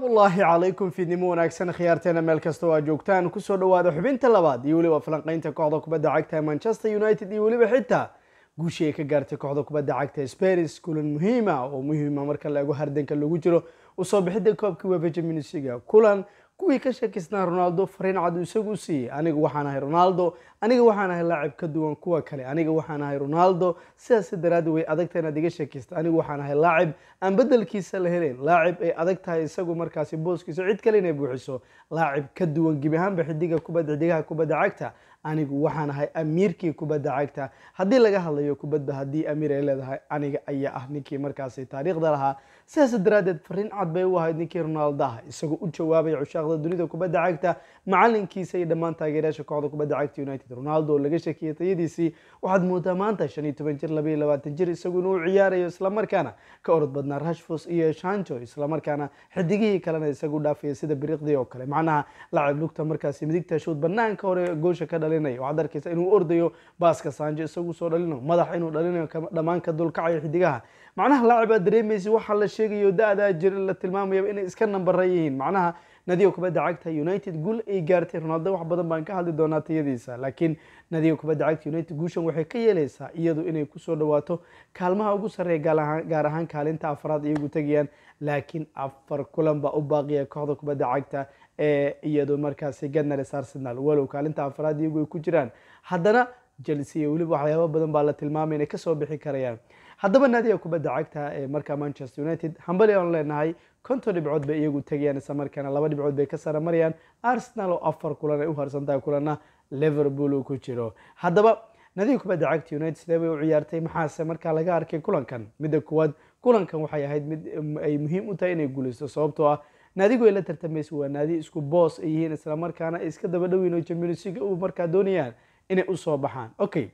salaamullaahi calaykum fiidnimo wanaagsan khiyaarteena meel kasta oo aad joogtaan kusoo dhawaada xubinta labaad iyo weliba falanqeynta kooxda kubadda cagta ee manchester united iyo weliba xitaa guushii ay ka gaartay kooxda kubadda cagta sparis kulan muhiima oo muhiima marka la ego hardanka lagu jiro usoo bixidda koobkii wefa champions league kulan kuwii ka shakisnaa ronaldo fariin cad uu isagu siiyey aniga waxaan ahay ronaldo aniga waxaan ahay laacib ka duwan kuwa kale aniga waxaan ahay ronaldo sidaas daraaddi way adagta inaad iga shakista anigu waxaan ahay laacib aan bedelkiisa la helayn laacib ay adag tahay isagu markaasi booskiisa cid kale inay buuxiso laacib ka duwan gebi ahaanba xidiga kubadda xidigaha kubadda cagta anigu waxaan ahay amiirkii kubadda cagta haddii laga hadlayo kubadba haddii amiir ay leedahay aniga ayaa ah ninkii markaasi taariikhda lahaa sidaas daraaddeed fariin cad bay u ahayd ninkii ronaldaha isagoo u jawaabaya cushaaqda dunida kubadda cagta macalinkiisa iyo dhammaan taageerayaasha kooxda kubadda cagta united ronaldo oo laga shakiyay tayadiisii waxaad moodaa maanta shan iyo toban jir laba iyo labaatan jir isagu inuu ciyaarayo islamarkaana ka orod badnaa rashfos iyo shancho islamarkaana xidigihii kalena isagu dhaafaya sida biriqdii oo kale macnaha lacab lugta markaasi midigta shuud banaanka hore goosha ka dhalinaya waxaad arkaysa inuu ordayo baaska sanjo isagu soo dhalinayo madax inuu dhalinayo dhammaan ka dulkacayo xidigaha macnaha laacib aad dareemaysa waxaa la sheegayo da-daa jira la tilmaamaya inay iska nambara yihiin macnaha nadiga kubadda cagta united guul ay gaartay ronaldo wax badan baan ka hadli doonaa tayadiisa laakiin nadiga kubadda cagta united guushan waxay ka yeeleysaa iyadu inay kusoo dhawaato kaalmaha ugu sarreeya gaar ahaan kaalinta afraad iyagu tegayaan laakiin afar kulan baa u baaqiya kooxda kubadda cagta ee iyadu markaasi ganars arsenal walow kaalinta afraad iyagu ay ku jiraan haddana chelsea iyo weliba waxyaaba badan baa la tilmaamay inay kasoo bixi karayaan haddaba naadiga kubadda cagta ee markaa manchester united hambali aan leenahay konton dhibcood bay iyagu tegayaan isla markaana laba dhibcood bay ka sara marayaan arsenal oo afar kulan ay u harsan tahay kulanna liverpool uu ku jiro haddaba naadiga kubadda cagta united sidee bay u ciyaartay maxaase markaa laga arkay kulankan midda kuwaad kulankan waxay ahayd mid ay muhiim u tahay inay guuleysto sababtoo ah naadigu ay la tartamaysa waa naadi isku boos ay yihiin islamarkaana ay iska daba dhoweyn oo champions league u markaa doonayaan inay usoo baxaan okay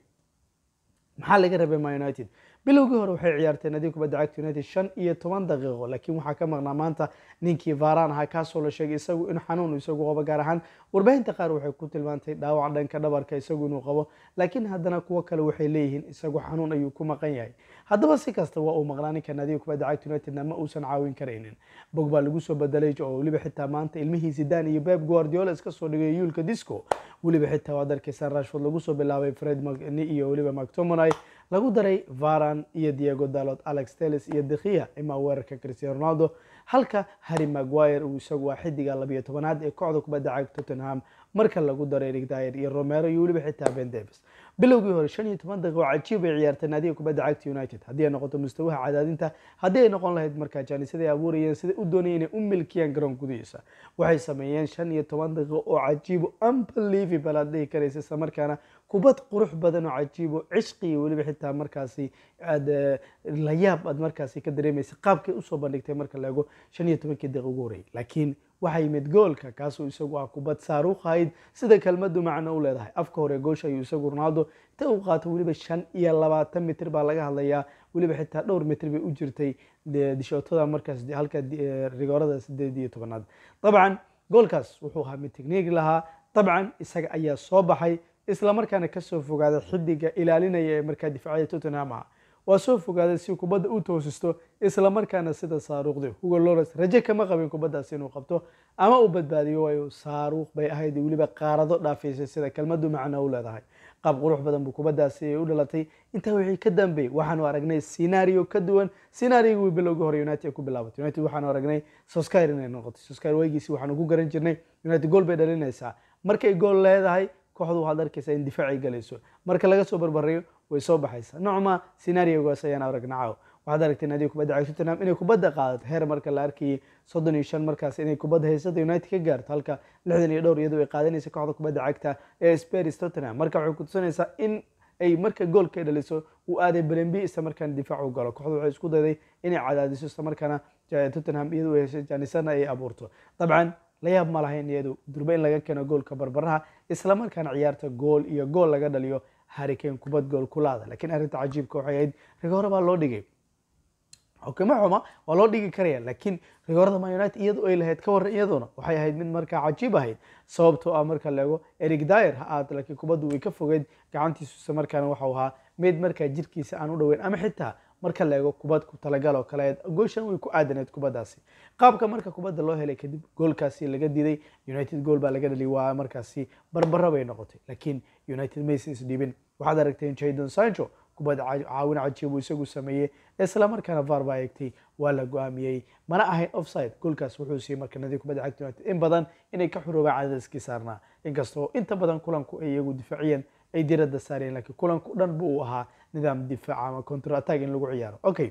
maxaa laga rabay ma united bilowgii hore waxay ciyaartay nadiga kubadda cagta united shan iyo toban daqiiqo laakiin waxaa ka maqnaa maanta ninkii varan ahaa kaasoo la sheegay isagu in xanuun isagu qabo gaar ahaan warbaahinta qaar waxay ku tilmaantay dhaawac dhanka dhabarka isagu inuu qabo laakiin haddana kuwo kale waxay leeyihiin isagu xanuun ayuu ku maqan yahay haddaba si kasta waa uu maqnaa ninka nadiga kubadda cagta unitedna ma uusan caawin karaynin bog baa lagu soo bedelay oo weliba xitaa maanta ilmihii zidane iyo beb guardiola iska soo dhigay yuulka disco weliba xitaa waad arkaysaa rashford lagu soo bilaabay fred iyo weliba mactomonay lagu daray varan iyo diego dalot alex teles iyo dekhia imaa weerarka cristiano ronaldo halka harry maguire uu isagu waa xidiga labiyo tobanaad ee kooxda kubadda cagta tottenham marka lagu daray eric dyer iyo romero iyo weliba xitaa ben davis bilowgii hore shan iyo toban daqiiqo cajiib ay ciyaartay naadiga kubadda cagta united haddii ay noqoto mustawaha cadaadinta haddii ay noqon lahayd markaa jaanisada ay abuurayeen sida u doonayeen inay u milkiyaan garoon gudihiisa waxay sameeyeen shan iyo toban daqiiqo oo cajiibo unbelievable aad dhihi karaysa isla markaana kubad qurux badan oo cajiibo cishqi iyo weliba xitaa markaasi aad la yaab aad markaasi ka dareemaysa qaabkay usoo bandhigtay marka la ego shan iyo tobankii daqiiq ugu horreeyay laakiin waxaa yimid goolka kaasoo isagu ah kubad saaruuq ahayd sida kelmadu macno u leedahay afka hore goosha ayuu isagu ronaldo inta uu qaato weliba shan iyo labaatan mitir baa laga hadlayaa weliba xitaa dhowr mitir bay u jirtay dishootada markaas halka rigoorada sideed iyo tobanaad dabcan goolkaas wuxuu ahaa mid techniig lahaa dabcan isaga ayaa soo baxay islamarkaana kasoo fogaaday xidiga ilaalinaya ee markaa difaacada tottenham ah waa soo fogaaday si kubadda u toosisto islamarkaana sida saaruuqdi hugo lores raje kama qabin kubaddaas inuu qabto ama uu badbaadiyo waayo saaruuq bay ahayd weliba qaarado dhaafaysay sida kelmadu macno u leedahay qaab qurux badan buu kubaddaasi u dhalatay intaa wixii ka dambeeyey waxaanu aragnay scenario ka duwan scenario bilowgii hore united ku bilaabatay united waxaanu aragnay soskar inay noqotay soskar waygiisi waxaanu ku garan jirnay united gool bay dhalinaysaa markay gool leedahay kooxdu waxaad arkaysaa in difaacay galayso marka laga soo barbarayo way soo baxaysaa nocma scenariogaas ayaan aragna caaw waxaad aragtay naadiga kubadda cagta tottenham inay kubadda qaadato heer marka la arkayay soddon iyo shan markaas inay kubadda haysada united ka gaarto halka lixdan iyo dhowr iyadoo ay qaadanaysa kooxda kubadda cagta ee sparis tottenham marka waxay kutusinaysaa in ay marka goolka dhaliso uu aaday belenbi isla markaana difaac u galo kooxdu waxay isku dayday inay cadaadiso isla markaana tottenham iyadu ay heshay janisana ay abuurto dabcan la yaab ma lahayn iyadu durba in laga keeno goolka barbaraha islamarkaana ciyaarta gool iyo gool laga dhaliyo harikeen kubad gool kulaada laakiin arrinta cajiibka waxay ahayd rigoore baa loo dhigay xukimo xuma waa loo dhigi karaya laakiin rigoorada man united iyadu ay lahayd ka warran iyaduna waxay ahayd mid markaa cajiib ahayd sababtoo ah marka la ego eric dyer ha aad laakiin kubaddu way ka fogeyd gacantiisu isla markaana waxau ahaa mid markaa jirkiisa aan u dhoweyn ama xitaa marka la eego kubad ku talagal oo kale gooshan way ku aadaneed kubaddaasi qaabka marka kubadda loo helay kadib goolkaasi laga diiday united gool baa laga dhaliyay waa markaasi barbaro bay noqotay laakiin united maysa isdhiibin waxaad aragteen jadon sancho kubad caawin cajiib uu isagu sameeyey isla markaana var baa eegtay waa la go-aamiyey mana ahayn offside goolkaas wuxuu siiyey marka nadiib kubadda cagta united in badan inay ka xuroobaan cadadaskii saarnaa inkastoo inta badan kulanku ay iyagu difaaciyeen ay diradda saareen laakiin kulanku dhan bu uu ahaa nidaam difaac ama counter attack in lagu ciyaaro okay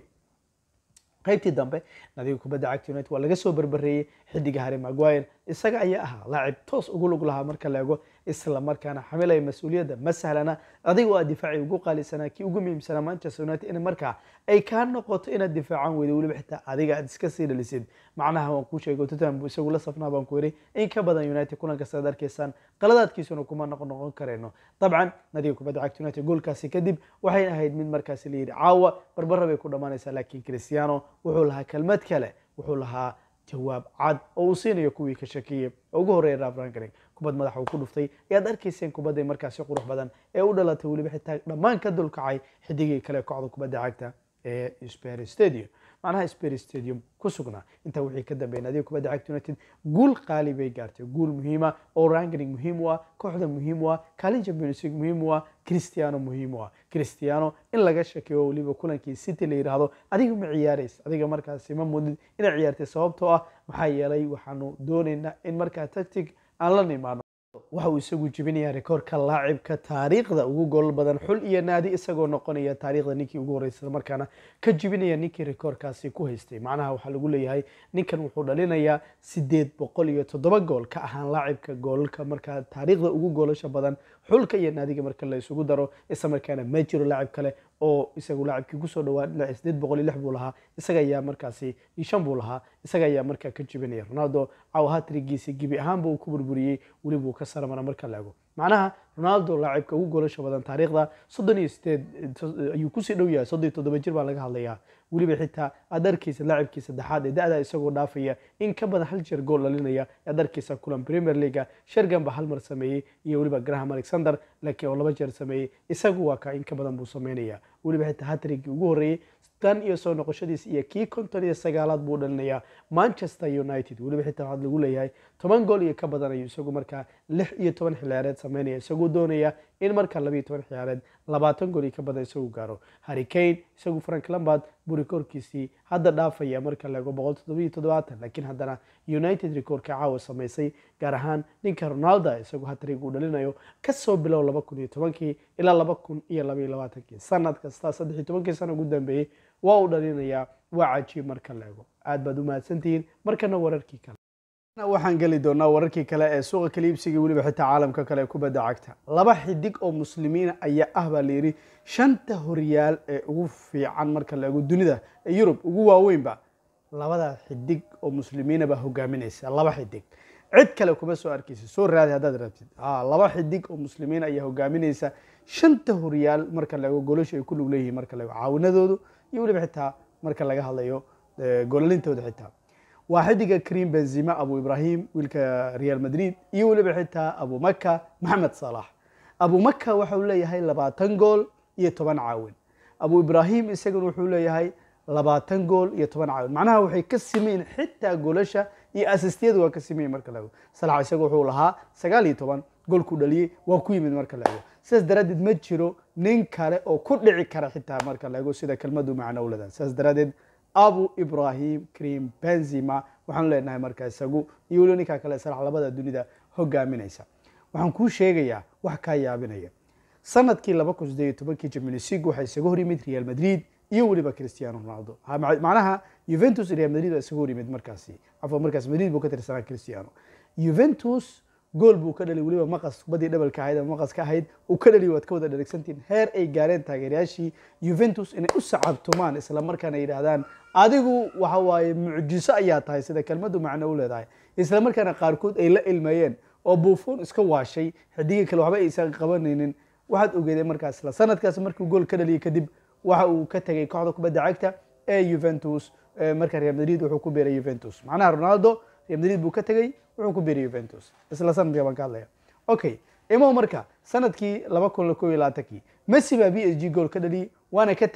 qaybtii dambe nadiga kubadda cagta united waa laga soo berbereeyey xidiga harry maguire isaga ayaa ahaa laacib toos ugu lug lahaa marka la ego isla markaana xamilaya mas-uuliyadda ma sahlana adiga oo aad difaacii ugu qaalisanaa kii ugu muhiimsanaa manchester united in markaa ay kaa noqoto inaad difaacan weydo weliba xitaa adiga aad iska sii dhalisid macnaha waan kuu sheegay tottenham buu isagu la safnaa baan ku yidhi in ka badan united kulankaas aad arkaysaan qaladaadkiisuna kuma noqon noqon karayno dabcan nadiga kubadda cagta united goolkaasi kadib waxay ahayd mid markaasi la yidhi caawa barbara bay ku dhammaanaysaa laakiin cristiano wuxuu lahaa kelmad kale wuxuu lahaa jawaab cad oo uu siinayo kuwii ka shakiyey oo ugu horreeya raf rankaring kubad madaxa uu ku dhuftay ayaad arkayseen kubadday markaasi qurux badan ee u dhalatay weliba xitaa dhammaan ka dulkacay xidigii kale kooxda kubadda cagta ee sper stadium macnaha sper stadium ku sugnaa intaa wixii ka dambeeyay nadiga kubadda cagta united guul qaali bay gaartay guul muhiima oo rankaring muhiim u ah kooxda muhiim u ah kaalin champions league muhiim u ah cristiano muhiim u ah cristiano in laga shakiyo weliba kulankii city la yidhaahdo adiga ma ciyaaraysa adiga markaasi ma mudid inaad ciyaartay sababtoo ah maxaa yeelay waxaanu doonaynaa in markaa tactic aan la nimaano waxa uu isagu jebinayaa rekoorka laacibka taariikhda ugu gool badan xul iyo naadi isagoo noqonaya taariikhda ninkii ugu horreysay markaana ka jebinaya ninkii rekoorkaasi ku haystay macnaha waxaa lagu leeyahay ninkan wuxuu dhalinayaa sideed boqol iyo toddoba gool ka ahaan laacibka goolalka markaa taariikhda ugu goolasha badan xulka iyo naadiga marka la isugu daro isla markaana ma jiro laacib kale oo isagu laacibkii kusoo dhawaa sideed boqol iyo lix buu lahaa isaga ayaa markaasi shan buu lahaa isaga ayaa markaa ka jebinaya ronaldo caw hatrigiisi gebi ahaanba uu ku burburiyey weliba uu ka saramara marka la ego macnaha ronaldo laacibka ugu goolasha badan taariikhda soddon iyo sideed ayuu kusii dhow yahay soddon iyo toddoba jir baa laga hadlayaa weliba xitaa aad arkaysa laacibkii saddexaad ee da-da isagoo dhaafaya in ka badan hal jeer gool dhalinaya aad arkaysa kulan premier leaga shergan baa hal mar sameeyey iyo weliba graham alexander laakiin oo laba jeer sameeyey isagu waa ka in ka badan buu sameynaya weliba xitaa hatrigii ugu horreeyey tan iyo soo noqoshadiis iyo kii konton iyo sagaalaad buu dhalinayaa manchester united weliba xitaa waxaad lagu leeyahay toban gool iyo ka badan ayuu isagu markaa lix iyo toban xilciyaareed sameynaya isagoo doonaya in markaa labiyo toban xilciyaareed labaatan gool iyo ka badan isagu gaaro harry kane isagu frank lambard buu rikoorkiisii hadda dhaafaya marka la ego boqol toddobiyo toddobaatan laakiin haddana united rikoorka caawa samaysay gaar ahaan ninka ronaldo isagu hatrig uu dhalinayo kasoo bilow laba kun iyo tobankii ilaa laba kun iyo labaiyo labaatankii sanad kasta saddex iyo tobankii sano ugu dambeeyey waa uu dhalinayaa waa cajiib marka la ego aad baad u mahadsantihiin markana wararkii kale waxaan geli doonaa wararkii kale ee suuqa kaliibsiga weliba xitaa caalamka kale ee kubadda cagta laba xidig oo muslimiina ayaa ah baa layidhi shanta horyaal ee ugu fiican marka la ego dunida ee yurub ugu waaweynba labada xidig oo muslimiina baa hogaaminaysa laba xidig cid kale kuma soo arkaysa soo raadi haddaad rabtid laba xidig oo muslimiin ayaa hogaaminaysa shanta horyaal marka la ego golasha ay ku lug leeyihiin marka la ego caawinadoodu iyo weliba xitaa marka laga hadlayo golalintooda xitaa waa xidiga karim benzima abu ibrahim wiilka real madrid iyo weliba xitaa abu maka maxamed salax abu maka waxau leeyahay labaatan gool iyo toban caawin abu ibrahim isaguna wuxuu leeyahay labaatan gool iyo toban caawin macnaha waxay ka simeyn xitaa goolasha iyo asistiyadu waa ka simeyn marka la ego salax isaga wuxuu lahaa sagaal iyo toban goolkuu dhaliyey waa ku yimid marka la ego sidaas daraaddeed ma jiro nin kale oo ku dhici kara xitaa marka la ego sida kelmadu macno ulada sidaas daraaddeed abu ibrahim karim benzima waxaanu leenahay marka isagu iyo weliba ninkaa kale salax labada dunida hogaaminaysa waxaan kuu sheegayaa wax kaa yaabinaya sanadkii laba kun sideed iyo tobankii champions league waxaa isaga hor yimid real madrid iyo weliba cristiano ronaldo macnaha juventus real madrid baa isaga hor yimid markaasi cafwan markaas madrid buu ka tirsanaa cristiano juventus gool buu ka dhalay weliba maqas kubadii dhabalka ahayd ama maqas ka ahayd uu ka dhaliy waad ka wada dharagsantiin heer ay gaareen taageerayaashii juventus inay u sacabtumaan isla markaana yidhaahdaan adigu waxa waaye mucjiso ayaa tahay sida kelmadu macno u leedahay isla markaana qaarkood ay la ilmeeyeen oo buufoon iska waashay xidigii kale waxba aysan qabanaynin waxaad ogeedeen markaas isla sanadkaas markuu gool ka dhaliyay kadib waxa uu ka tegay kooxda kubadda cagta ee juventus marka real madrid wuxuu ku beeray juventus macnaha ronaldo real madrid buu ka tegey wuxuu ku beeray juventus isla sanadka baan ka hadlaya okay imo marka sanadkii laba kun ko iyo labaatankii messi baa b s g gool ka dhaliyey waana ka tegey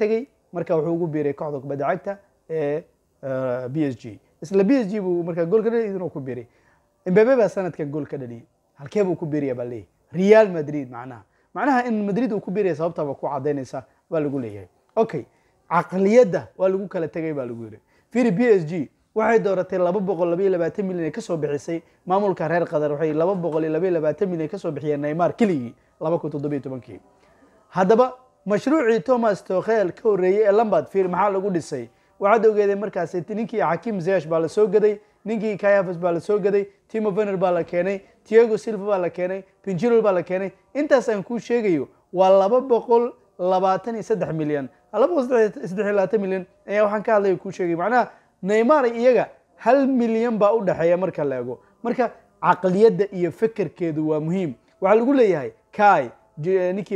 marka wuxuu ugu biiray kooxda kubadda cagta ee b s g isla b s g buu markaa gool ka dhaliyay idinuu ku biiray imbebe baa sanadkan gool ka dhaliyay halkee buu ku biiraya baa leeyahy real madrid macnaha macnaha in madrid uu ku biiraya sababtaba ku cadaynaysa baa lagu leeyahay okay caqliyadda waa lagu kala tegay baa lagu yidhi firi b s g waxay dooratay laba boqol labaiyo labaatan milyan ay kasoo bixisay maamulka reer qatar waxay laba boqol iyo labaiyo labaatan milyan kasoo bixiyeen neymar keligii laba kun toddobiyo tobankii haddaba mashruucii thomas tokhel ka horreeyey ee lambard fir maxaa lagu dhisay waxaad ogeedeen markaasi ninkii xakim zesh baa la soo gaday ninkii kayafas baa la soo gaday timo vener baa la keenay tiago silva baa la keenay pinjirol baa la keenay intaas aan kuu sheegayo waa laba boqol labaatan iyo saddex milyan laba boqol saddex iyo labaatan milyan ayaa waxaan ka hadlaya kuu sheegay macnaha neymar iyaga hal milyan baa u dhexeeya marka la ego marka caqliyadda iyo fekerkeedu waa muhiim waxaa lagu leeyahay kai ninkii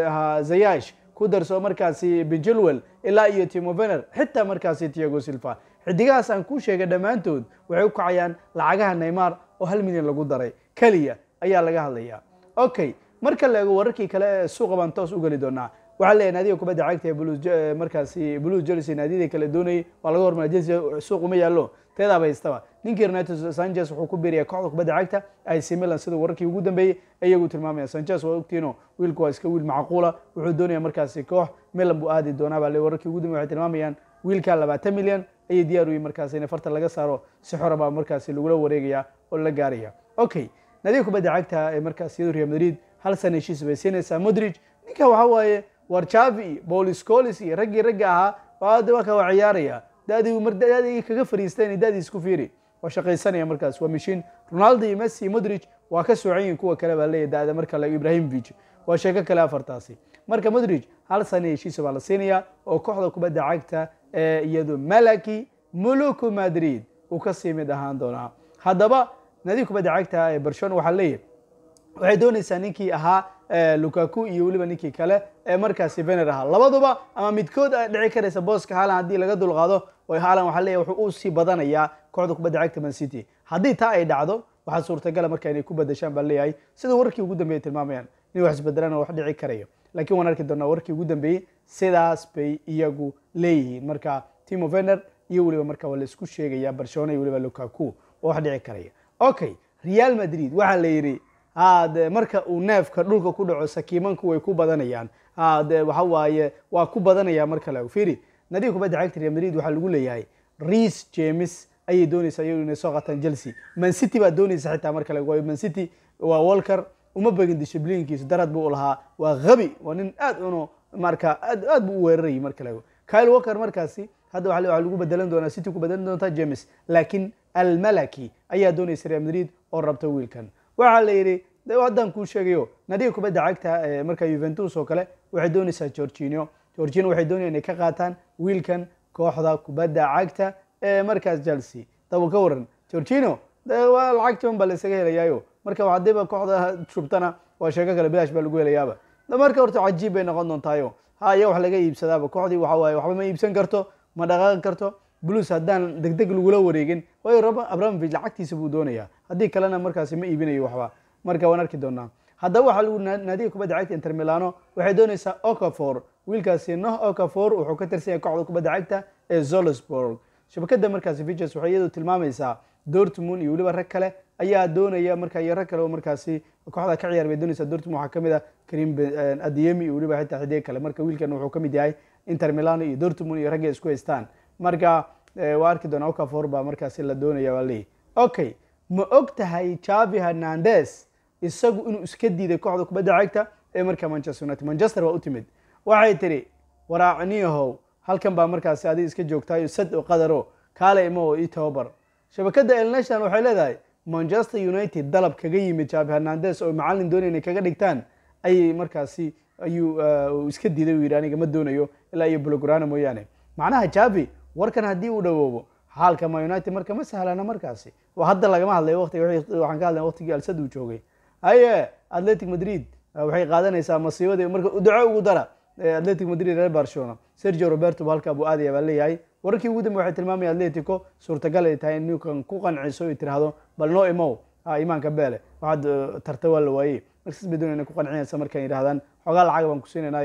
zayash ku darso markaasi benjelwell ilaa iyo timo vener xitaa markaasi tiago silva xidigahaas aan kuu sheegay dhammaantood waxay u kacayaan lacagaha neymar oo hal milyan lagu daray keliya ayaa laga hadlaya okay marka la eego wararkii kale ee suuqa baan toos u geli doonaa waxaa leeyahay naadiga kubadda cagta ee blues markaasi blues jersey naadiyada kale doonayay waa laga hormara jersey suuq uma yaallo teedaaba haystaba ninkii renato sanchez wuxuu ku biiraya kooxda kubadda cagta ac milan sida wararkii ugu dambeeyey iyagu tilmaamaya sanchez waa ogtiino wiilku waa iska wiil macquula wuxuu doonaya markaasi koox milan buu aadi doonaa baa le wararkii ugu dambeey waxay tilmaamayaan wiilka labaatan milyan ayay diyaar u yihin markaasi in farta laga saaro si xora baa markaasi lagula wareegaya oo la gaaraya okay naadiga kubadda cagta ee markaas iyadu real madrid hal sana heshiis bay siinaysaa modrig ninka waxa waaye war javi bolis colis iyo raggii ragga ahaa waa ka waa ciyaaraya dadii mar dadii kaga fariisteen dadii isku fiiri waa shaqaysanaya markaas waa mishiin ronaldo iyo messi iyo modric waa ka soocan yihin kuwa kale baa leeyahy da'da marka la ibrahimovic waa sheeko kale afartaasi marka modric hal sana heshiisa baa la siinaya oo kooxda kubadda cagta ee iyadu malaki muluku madrid uu ka sii mid ahaan doonaa haddaba nadiga kubadda cagta ee barcelona waxaa leeyahay waxay doonaysaa ninkii ahaa lukaku iyo weliba ninkii kale ee markaasi vener ahaa labaduba ama midkood ay dhici karaysa booska haalan haddii laga dulqaado haalan waxaa leeyahy wuxuu u sii badanayaa kooxda kubadda cagta man city haddii taa ay dhacdo waxaa suurtagala marka inay ku badashaan baa leeyahay sida warkii ugu dambeeyay tilmaamayaan in wax isbedelaan wax dhici karayo laakiin waan arki doonaa warkii ugu dambeeyey sidaas bay iyagu leeyihiin marka timo vener iyo weliba marka waa la isku sheegaya barcelona iyo weliba lukaku oo wax dhici karaya okay real madrid waxaa la yidhi hade marka uu neefka dhulka ku dhaco sakiimanku way ku badanayaan hade waxa waaye waa ku badanaya marka la firi nadiga kubadda cagta real madrid waxaa lagu leeyahay reece james ayay doonaysaa iyadu inay soo qataan chelsea man city baa doonaysa xitaa marka la waayo man city waa walker uma begin dishibliinkiisu darad buu lahaa waa habi waa nin aad uno marka aad aad buu u weerarayay marka la kyle walker markaasi hadda waxa lagu bedelan doonaa city ku bedelan doontaa james laakiin almalaki ayaa doonaysa real madrid oo rabta wiilkan waxaa la yidhi haddaan kuu sheegayo nadiga kubadda cagta ee marka juventus oo kale waxay doonaysaa gorginio gorginio waxay doonaya inay ka qaataan wiilkan kooxda kubadda cagta ee markaas chelsea daba ka waran gorginio waa lacag jaban baa la isaga helayaayo marka hadiiba kooxda shubtana waa sheeko kale bilaash baa lagu helayaaba marka horta cajiib bay noqon doontaayo haya wax laga iibsadaaba kooxdii waxa waaye waxba ma iibsan karto ma dhaqaaqi karto blues haddaan deg deg lagula wareegin waayo abramovich lacagtiisa buu doonayaa haddii kalena markaasi ma iibinayo waxba marka waan arki doonaa haddaba waxaa lagu naadiga kubadda cagta inter milano waxay doonaysaa okafor wiilkaasi noh okafor wuxuu ka tirsan yahay kooxda kubadda cagta ee zolsburg shabakada markaasi viches waxay iyadu tilmaamaysaa dortmund iyo weliba rag kale ayaa doonaya marka iyo rag kale oo markaasi kooxda ka ciyaar bay doonaysaa dortmund waxaa kamid ah karim adiyemi iyo weliba xitaa xidiga kale marka wiilkan wuxuu kamid yahay inter milano iyo dortmund iyo ragga isku haystaan marka waa arki doonaa okafor baa markaasi la doonaya waa leeyahy okay ma og tahay javi hernandes isagu inuu iska diiday kooxda kubadda cagta ee marka manchester united manchester waa u timid waxay tidhi waraacniyahow halkan baa markaasi adiga iska joogtaayo sad oo qadaro kaale ima oo ii tababar shabakadda el national waxay leedahay manchester united dalab kaga yimid javi hernandes oo macallin doonaya inay kaga dhigtaan ayay markaasi ayuu iska diiday uu yidhi aniga ma doonayo ilaa iyo blograna mooyaane macnaha javi warkan haddii uu dhawoobo xaalka ma united marka ma sahlana markaasi hadda lagama hadlayo waqtiga waxaan ka hadlaya waqtigii alsad uu joogay haye atletic madrid waxay qaadanaysaa masiibadii marka duco ugu dara atletic madrid reer barcelona sergio roberto bu halkaa buu aadaya baa leeyahay wararkii ugu dambe waxay tilmaamaya atletico suurtagal ay tahay in ninkan ku qanciso ay tiraahdo bal noo imow imaanka beele waxaad tarta waa la waayey markaas bay doonayna ku qancinaysa markaan yidhahdaan xoogaa lacag baan ku siinaynaye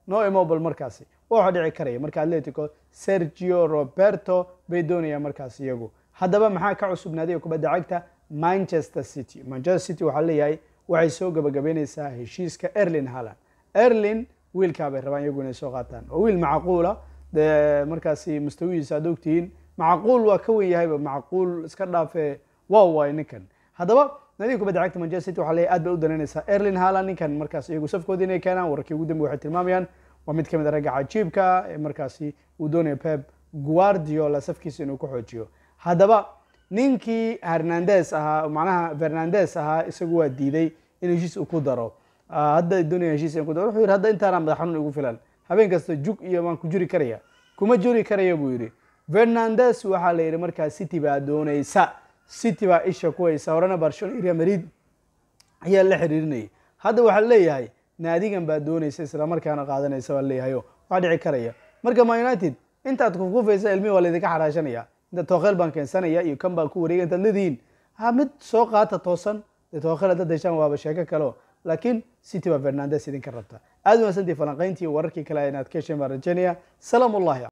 no immobile markaasi waxa dhici karaya marka atletico sergio roberto bay doonayaan markaas iyagu haddaba maxaa ka cusub naadiga kubadda cagta manchester city manchester city waxaa leeyahay waxay soo gabagabeyneysaa heshiiska erlin halland erlin wiilkaa bay rabaan iyagu inay soo qaataan oo wiil macquula dee markaasi mustawihiisa aad ogtihiin macquul waa ka wen yahayba macquul iska dhaafe wow waay ninkan haddaba naadiga kubadda cagta manchester city waxaa leeyahay aad bay u danaynaysaa erlin halland ninkan markaas iyagu safkooda inay keenaan wararkii ugu dambe waxay tilmaamayaan waa mid ka mid a ragga cajiibka ee markaasi uu doonayo pep guardiola safkiisa inuu ku xoojiyo haddaba ninkii hernandes ahaa macnaha fernandes ahaa isagu waa diiday in heshiis uu ku daro hadda doonaya heshiis in ku daro wuxuu yidhi hadda intaana madax xanuun igu filan habeen kasta jug iyo waan ku juri karaya kuma juri karaya buu yidhi fernandes waxaa la yidhi markaa city baa doonaysa city baa isha ku haysa horena barcelona iyo real madrid ayaa la xiriirinayay hadda waxaa leeyahay naadigan baa doonaysa islamarkaana qaadanaysa baa leeyahayo waa dhici karaya marka ma united intaad kufkufaysa ilmihi waa laydinka xaraashanaya inta tookheel baan keensanaya iyo kan baan ku wareegay intaad leedihiin ha mid soo qaata toosan dee tookheel haddaad heshaan waaba sheeko kaleo laakiin city baa fernandes idinka rabta aad u mahadsantii falanqayntii wararkii kale inaad ka hesheen baan rajaynaya salaam ullahi